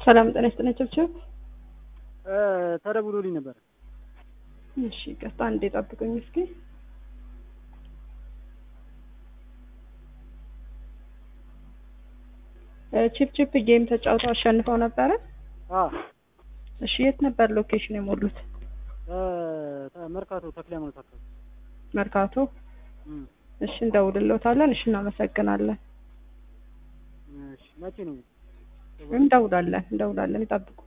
ሰላም ጤና ይስጥልኝ ቸብቸብ። ተደውሎልኝ ነበር። እሺ ይቅርታ አንዴ ጠብቁኝ እስኪ። ቺፕ ቺፕ ጌም ተጫውተው አሸንፈው ነበረ። አዎ እሺ የት ነበር ሎኬሽን የሞሉት? መርካቶ ተክለ ሃይማኖት አካባቢ። መርካቶ። እም፣ እሺ እንደውልሎታለን። እሺ እናመሰግናለን። እሺ መቼ ነው? እንደውላለን እንደውላለን፣ ይጠብቁ።